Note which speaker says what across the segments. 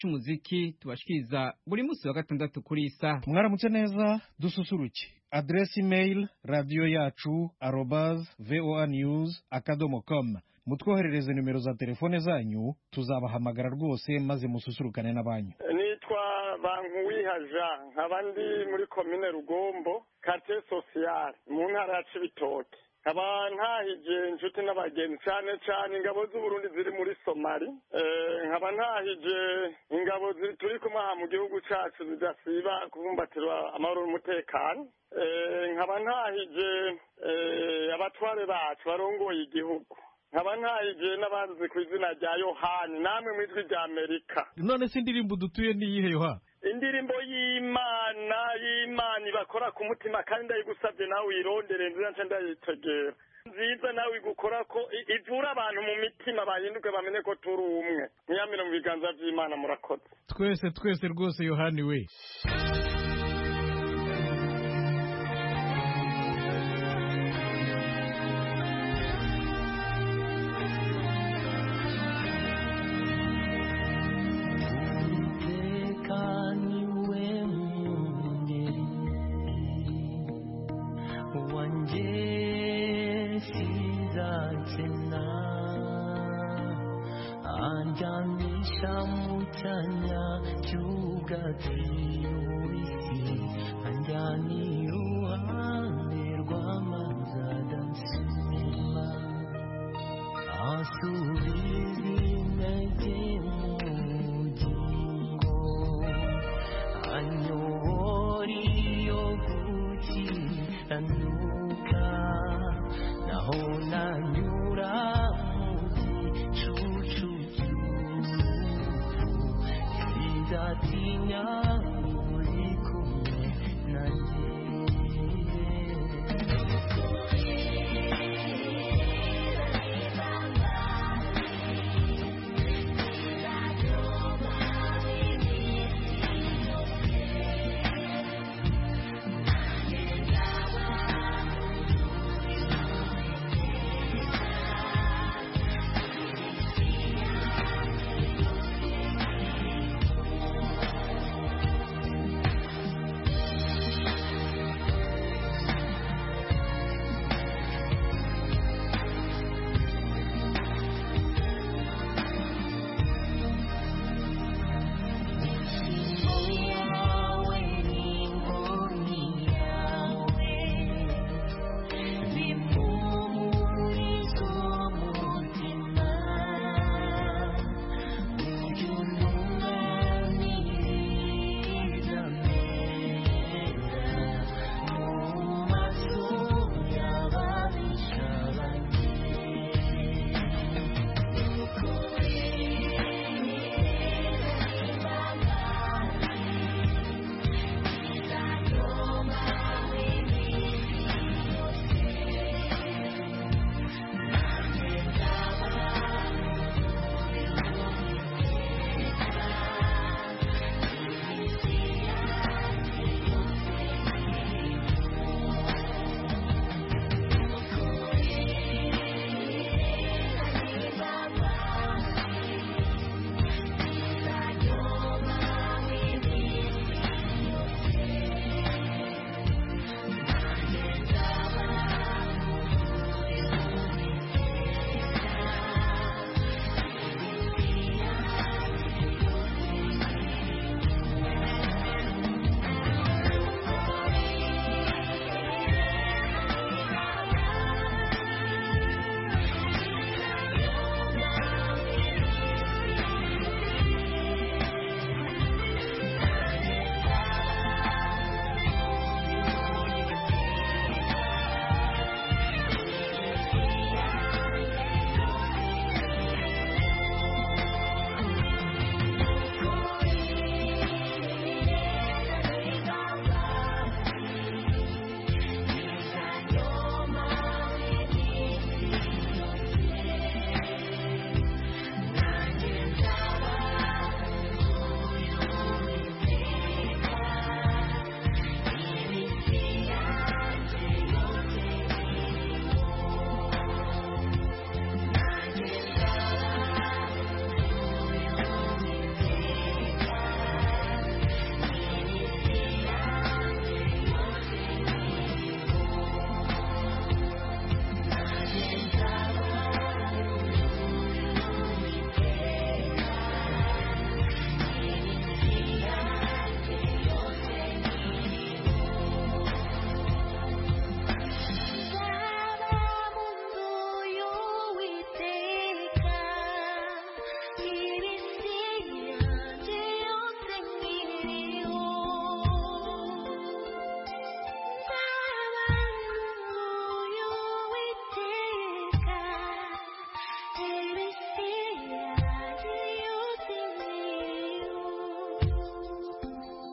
Speaker 1: c'umuziki tubashikiriza buri munsi wa gatandatu kuri isa
Speaker 2: mwaramutse neza dususuruke adresi email radiyo yacu arobaz voa news akadomo com mutwoherereze nimero za telefone zanyu tuzabahamagara rwose maze mususurukane n'abanyu
Speaker 3: nitwa bankuwihaja nkaba ndi muri komine rugombo kate sosiyale mu ntara ya cibitoke nkaba ntahije inshuti n'abagenzi cyane cyane ingabo z'uburundi ziri muri somali nkaba ntahije ingabo turi kumwe aha mu gihugu cyacu zidasiba kubumbatirwa amahoro n'umutekano nkaba ntahije abatware bacu barongoye igihugu nkaba ntahije n'abazi ku izina rya yohani namwe mu ijwi rya amerika
Speaker 2: none se indirimbo dutuye ni iyihe yoha
Speaker 3: indirimbo y'imana y'imana ibakora ku mutima kandi ndayigusabye nawe uyirondere nziza nce ndayitegera nziza nawe igukora ko ivura abantu mu mitima bahinduke bamenye ko turi umwe ntiyamire mu biganza by'imana murakoze
Speaker 2: twese twese rwose yohani we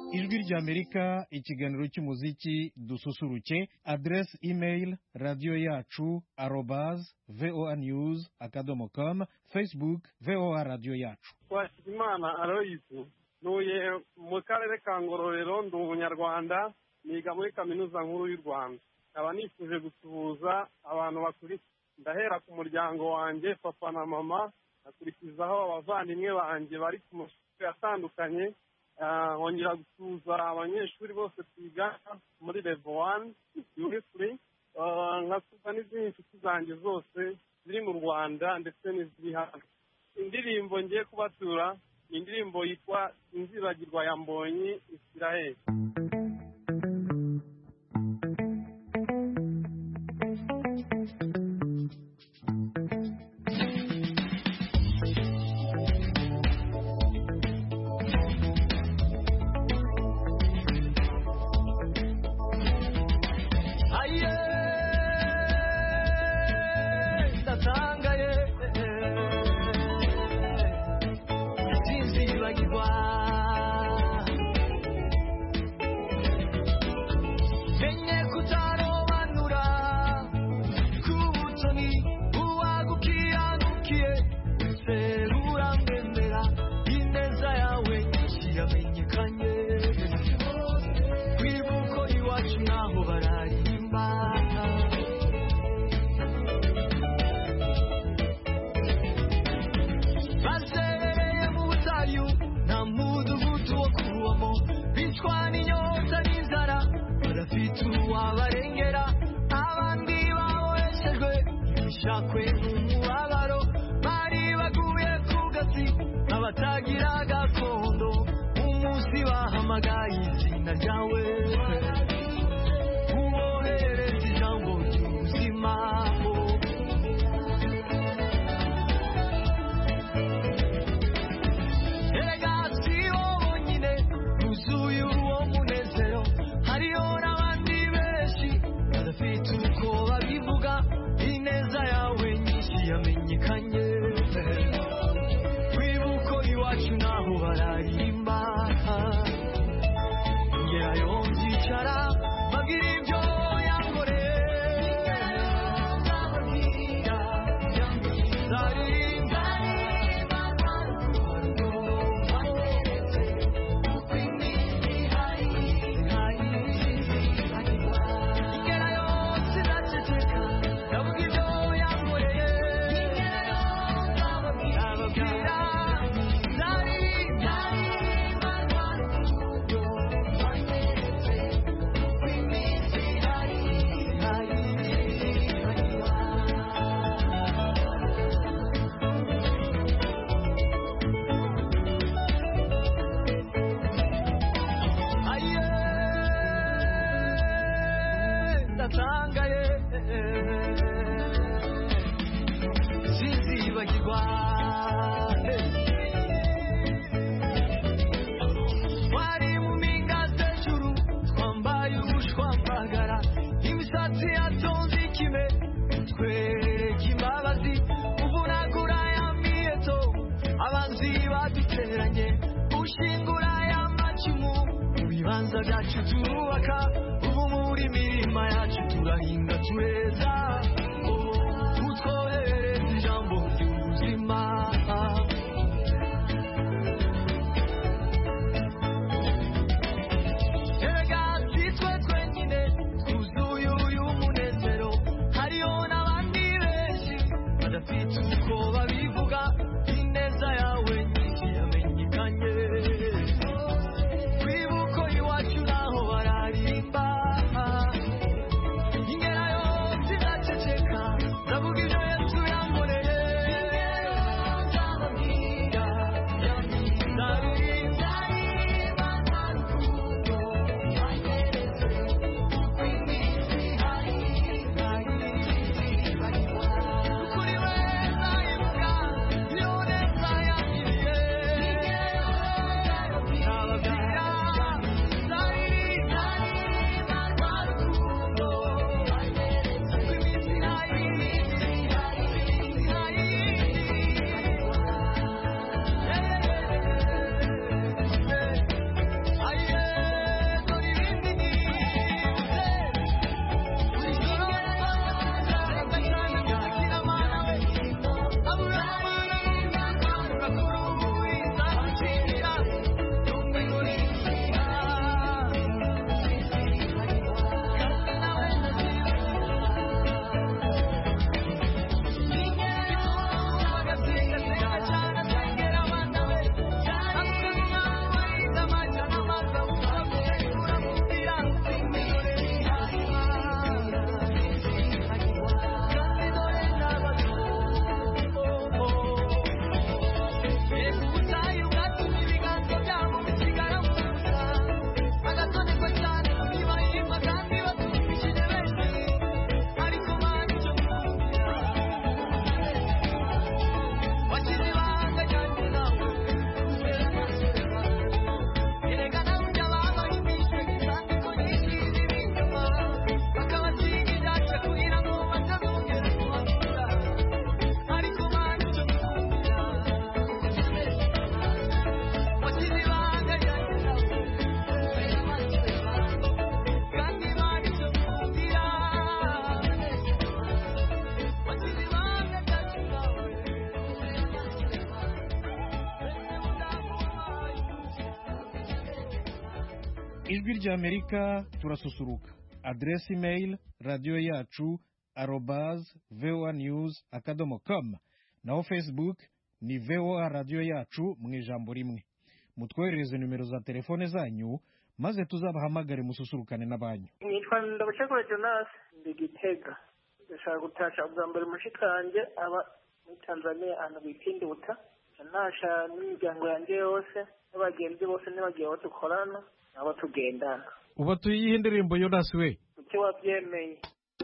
Speaker 2: ijwi ry'amerika ikiganiro cy'umuziki dususuruke aderesi imeyili radiyo yacu arobaz voa news akadomo com facebook voa radiyo yacu
Speaker 4: twashimana aloyizi ntuye mu karere ka ngororero ndi umunyarwanda niga muri kaminuza nkuru y'u rwanda nkaba nifuje gusuhuza abantu bakurikiye ndahera ku muryango wanjye papa na mama nkakurikizaho abavandimwe banjye bari ku mashuri atandukanye Ah, nkongera gusuhuza abanyeshuri bose twigana muri level wani yurifuri nkasuhuza n'izindi nshuti zanjye zose ziri mu rwanda ndetse n'iziri hanze indirimbo ngiye kubatura ni indirimbo yitwa inzibagirwa ya mbonyi israel
Speaker 5: aye ndatangaye sinzibagirwa menye kutarobanura ku butoni uwagukiranukiye serura mwemera ineza yawe nyinshi yamenyekanye kwibuko iwacu naho bararimba baserereye mu butayu nta mudugudu wo kubamo bicwa n'inyota n'inzara barafite uwabarengera abandi baboheshejwe ibishakwe n'umubabaro bari baguye ku gasi abatagira gakondo umunsi bahamagaye izina ryawe uboherereza ijambo ry'ubuzima erega si bo bonyine buzuye uwo munezero hariho n'abandi benshi badafite uko babivuga ineza yawe nyinshi yamenyekanye kwibuko iwacu naho bararimba ngerayo nzicara babwira ibyo yankoreye Zarinda, ngerayo sinaceceka ndavuga ibyo yankoreye ababwira Zarinda, aye ndatangaye sinzibagirwa wari mu mpinga z'ejuru twambaye ubushwambagara imisatsi yatonze ikime twereka imbabazi uvunagura ya miheto abanzi baduteranye ushingura ya macumu mu bibanza byacu turubaka ubu muri mirima yacu turahinga tureza Oh, utwoherereza ijambo ry'ubuzima erega si twe twenyine twuzuye uyu munezero hariho n'abandi benshi badafite uko babivuga ineza yawe nyinshi yamenyekanye kwibuko iwacu naho bararimba ingerayo sinaceceka
Speaker 2: ijwi ry'amerika turasusuruka aderesi imeyili radiyo yacu arobaze voa news akadomo com naho facebook ni voa radiyo yacu mu ijambo rimwe mutwoherereze nimero za telefone zanyu maze tuzabahamagare mususurukane n'abanyu
Speaker 6: nitwa ndabashakura jonas ndi gitega ndashaka gutasha ubwa mbere mushikanje aba muri tanzania ahantu bita induta nasha n'imiryango yanjye yose n'abagenzi bose n'ibagiye abo dukorana n'abo tugendana
Speaker 2: uba tuyihe indirimbo yonasi we
Speaker 6: kuki wabyemeye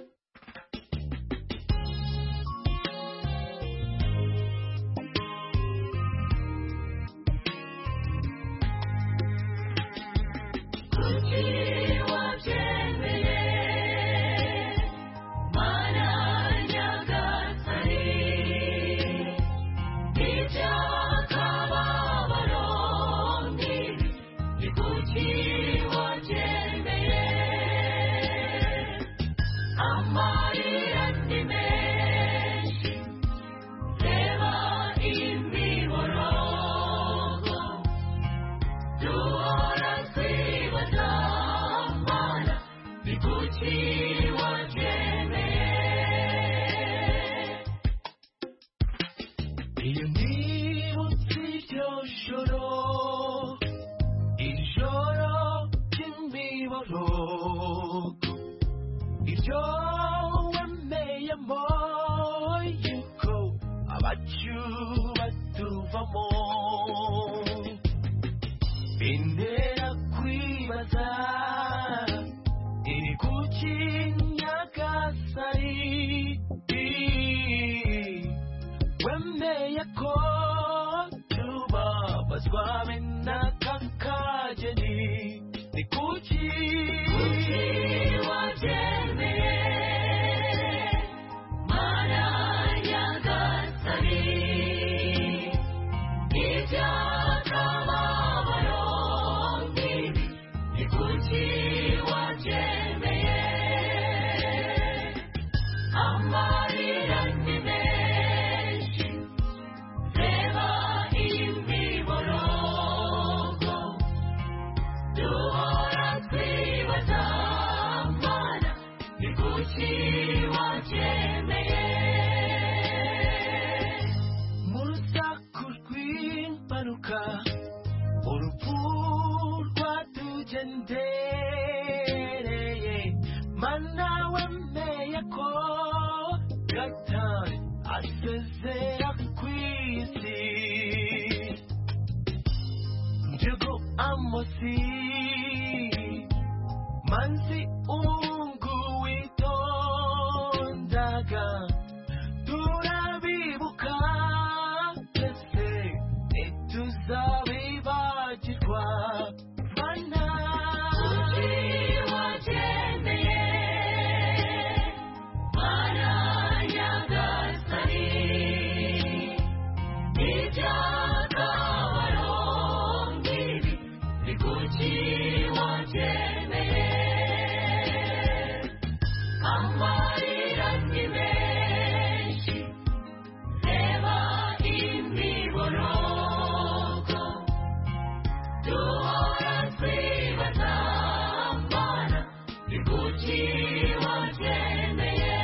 Speaker 5: iyo nibutse iryo joro ijoro ry'imiborogo iryo wemeyemo yuko abacu batuvamo bintera kwibaza iri kuki nyagasari wemeye ko tubabazwa be n'aka kageni ni kuki wabyemeye mana nyagasani iby'akababaro nk'ibi ni kuki wabyemeye amarira ni menshi reba imiborogo duhora twibaza mana ni kuki wabyemeye mu rusaku rw'impanuka urupfu rwatugendereye mana wemeye ko gatari asezera ku isi njugu amosi manzi ungu witondaga turabibuka twese ntituzabibagirwa mana wabyemeye mana nyagasani iby'akabaro nk'ibi ni kuki wabyemeye amarira ni menshi reba imiborogo duhora twibaza mana ni kuki wabyemeye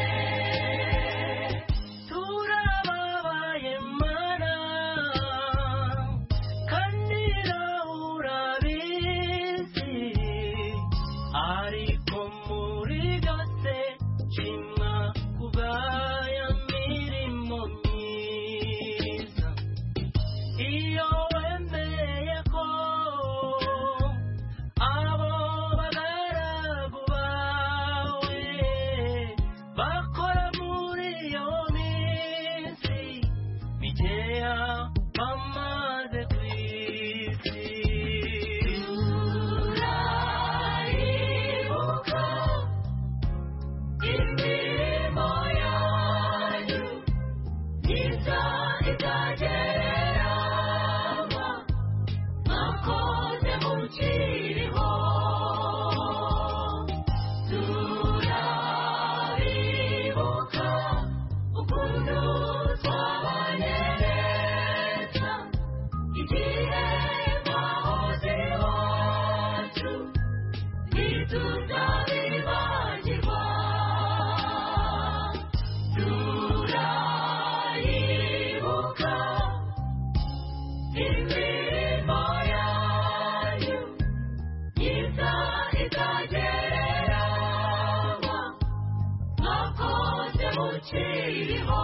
Speaker 5: turababaye mana kandi nawe urabizi ariko muri byose shimwa kubwaya mirimo myiza iyo wemeye ko abo bagaragu bawe bakora muri iyo minsi mikeya bamaze ku isi turayibuka imirimo yanyu myiza itagereranywa mwakoze mukiriho turabibuka ukuntu twabanye neza igihe mwahoze iwacu ukiriho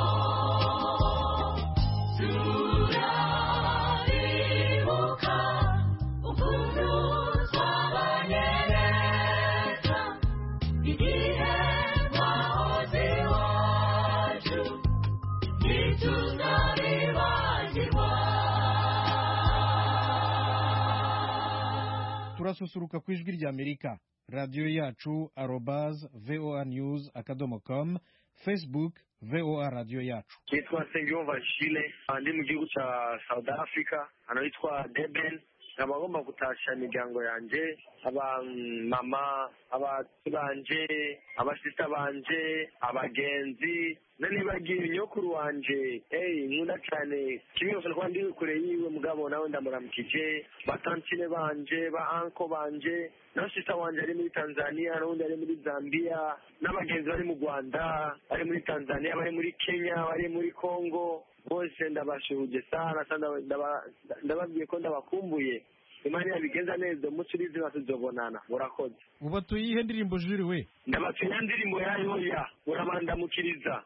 Speaker 5: turabibuka ukuntu twabanye neza igihe twahoze iwacu ntituzabibagirwa
Speaker 2: turasusuruka ku ijwi ry'amerika radiyo yacu arobaz voa news akadomo com facebook voa radiyo yacu
Speaker 7: nitwa Nsengiyumva Shile ndi mu gihugu cya South Africa hano hitwa Durban nkaba ngomba gutasha imiryango yanjye abamama abati banje abasista banje abagenzi nanibagiye nyokuru wanje eyi nkunda cyane kimwe gusa kuba ndi kure yiwe mugabo nawe ndamuramukije batantine banje ba anko banje na sista wanje ari muri tanzania n'undi ari muri zambia n'abagenzi bari mu rwanda bari muri tanzania bari muri kenya bari muri congo bose ndabashuhuje sana sana ndaba- ndababwiye ko ndabakumbuye imana yabigenza neza umunsi urizima tuzobonana murakoze
Speaker 2: uba tuyihe ndirimbo juri we
Speaker 7: ndabatunya ndirimbo yayo ya urabandamukiriza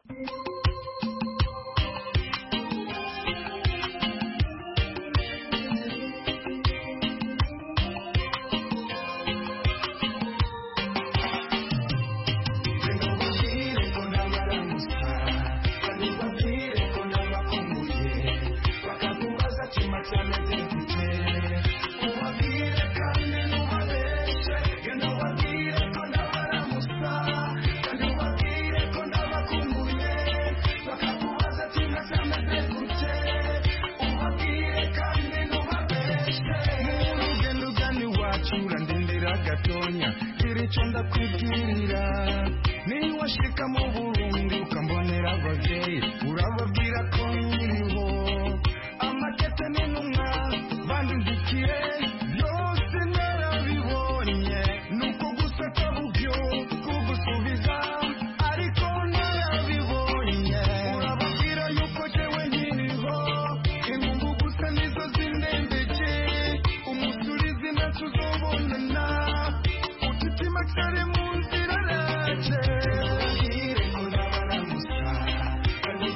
Speaker 8: urugendo ugana iwacu urandindira gatonya gira icyo ndakwibwirira niba washika mu burundi ukambonera ababyeyi urababwira ko nkiriho amakete n'intumwa bandindikiye byose narabibonye nuko guseka bubyo kugusubiza ariko narabibonye urababwira yuko jewe nkiriho inkungu gusa nizo zindembeje umusurizi nacyo uzobonana utitima kare mu nzira raje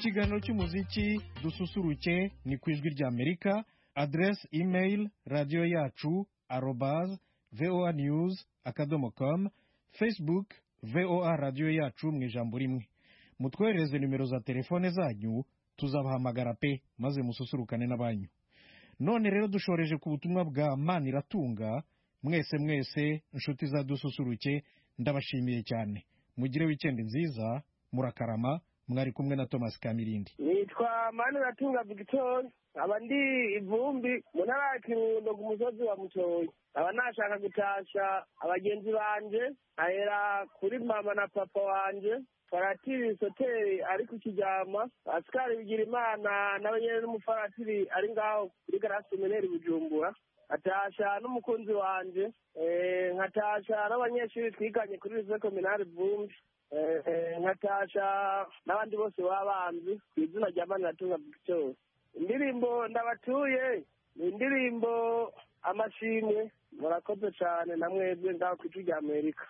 Speaker 2: ikiganiro cy'umuziki dususuruke ni ku ijwi ry'amerika aderesi imeyili radiyo yacu arobaze voa news akadomo com facebook voa radiyo yacu mu ijambo rimwe mutwoherereze nimero za telefone zanyu tuzabahamagara pe maze mususurukane n'abanyu none rero dushoreje ku butumwa bwa maniratunga mwese mwese inshuti za dususuruke ndabashimiye cyane mugire wikendi nziza murakarama mwari kumwe na thomas kamirindi
Speaker 9: nitwa maniratunga victor aba ndi ivumbi mu ntara ya kirundo ku musozi wa mutoyi aba nashaka gutasha abagenzi banje ahera kuri mama na papa wanje faratiri soteri ari ku kijyama asikari bigira imana nawe nyine n'umufaratiri ari ngaho kuri garasi meneri bujumbura atasha n'umukunzi wanje eh, nkatasha n'abanyeshuri twiganye kuri lycée communale vumbi eh, eh, nkatasha n'abandi bose baba banzi ku izina rya maniratunga victor indirimbo ndabatuye ni indirimbo amashimwe murakoze cyane na mwebwe ngaho ku ijwi rya amerika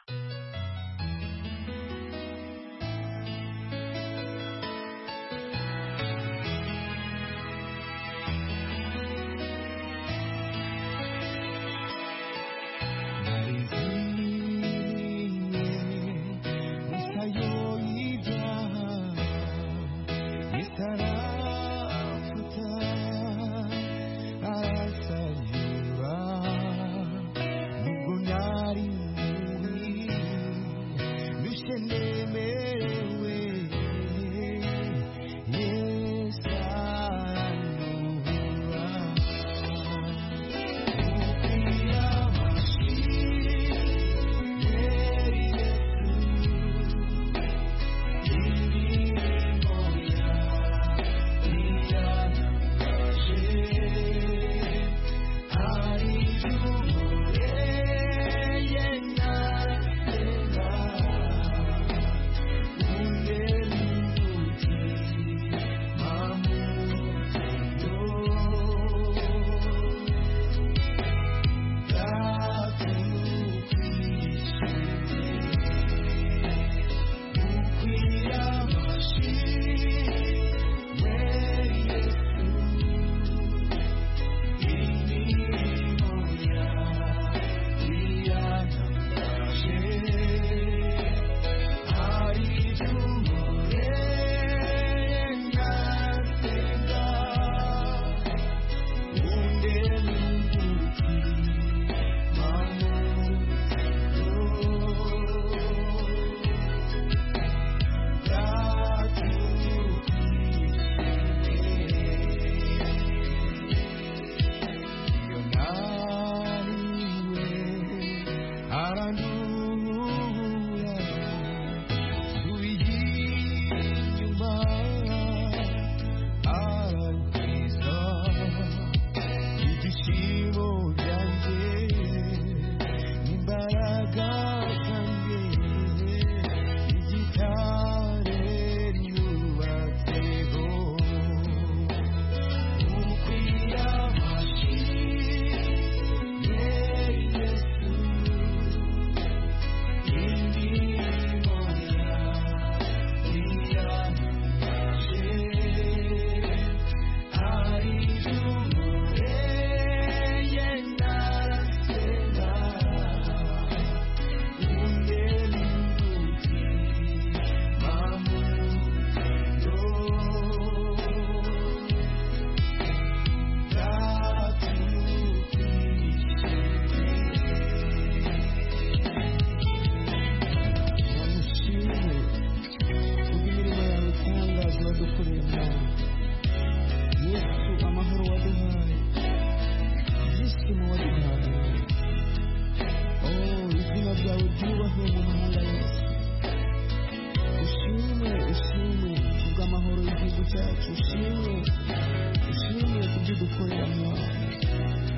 Speaker 10: cyacu ushimwe ushimwe kubyo dukorera mwana